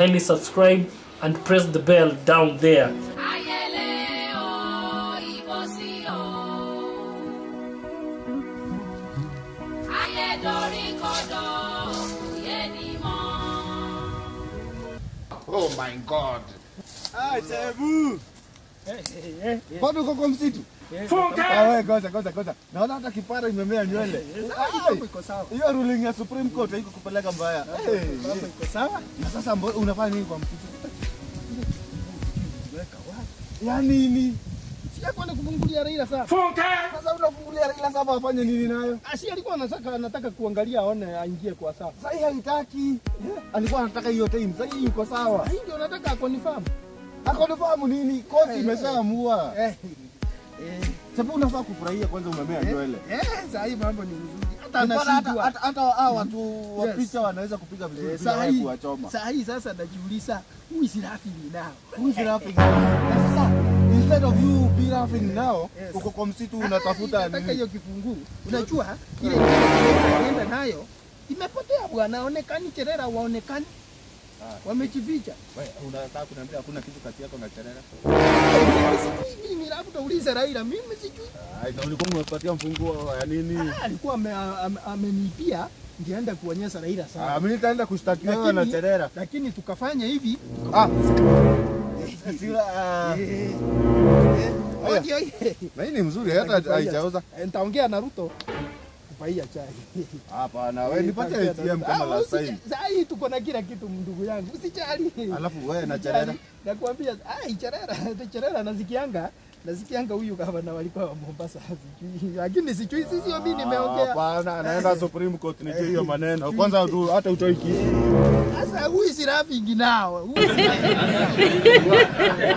kindly subscribe and press the bell down there. ayẹlẹ o ìbọsí o ayẹdọrí kọdọ òye ni mọ. Oh my God. Ah, Chebu. Bado uko kwa msitu? Funke! Ah, wewe ngoja ngoja ngoja. Naona hata kipara imemea nywele. Ai, iko sawa. Hiyo ruling ya Supreme Court haiko kupeleka mbaya. Eh, Mambo iko sawa. Na sasa mbo- unafanya nini kwa msitu? Weka wapi? Ya nini? Si kwenda kufungulia Raila sasa. Funke! Sasa unafungulia Raila sasa afanye nini nayo? Asi alikuwa anataka anataka kuangalia aone aingie kwa sawa. Sasa hii haitaki. Alikuwa anataka hiyo time. Sasa hii yuko sawa. Hii ndio nataka akonifirm. Akonifahamu nini? Koti imeshaamua. Eh. Eh. Sababu unafaa kufurahia kwanza umemea nywele. Eh, sasa hii mambo ni mzuri. Hata Hata hata anashindwa. hata hata hao watu wa Yes. picha wanaweza kupiga vizuri Eh, bila Saa wewe hii kuwachoma. saa hii sasa najiuliza who is laughing now? Who is laughing now? Na sasa instead of you be laughing now, Yes. uko kwa msitu unatafuta Nataka nini? hiyo kifunguu. Unajua ile anaenda nayo imepotea bwana, onekani Cherera waonekani. Wamejificha. Wewe unataka kuniambia hakuna kitu kati yako na Cherera? Mimi sijui mimi, labda ulize Raila, mimi sijui. Ai, na ulikuwa umepatia mfunguo ya nini? Ah, alikuwa ame- ame- amenipia ndio aenda kuonyesha Raila Ah, sana, mimi nitaenda kushtakiwa wewe na Lakini- Cherera. lakini tukafanya hivi Ah. Sila, ah. eh, eh, Haya. ndio hii. Na hii ni mzuri hata haijauza. Eh, nitaongea na Ruto kupaia chai. Hapana, wewe nipatie ATM kama Ah, last usija- time. Saa hii tuko na kila kitu ndugu yangu, usijali. Alafu wewe na Usijali. Cherera. Nakwambia, ai Cherera, Cherera nasikianga nasikianga huyu gavana walikuwa wa Mombasa sijui, lakini sijui sisi hiyo mimi nimeongea. Hapana, anaenda Supreme Court nijue hiyo maneno. Kwanza tu hata utoi kitu. Sasa who is laughing now? Who is laughing now?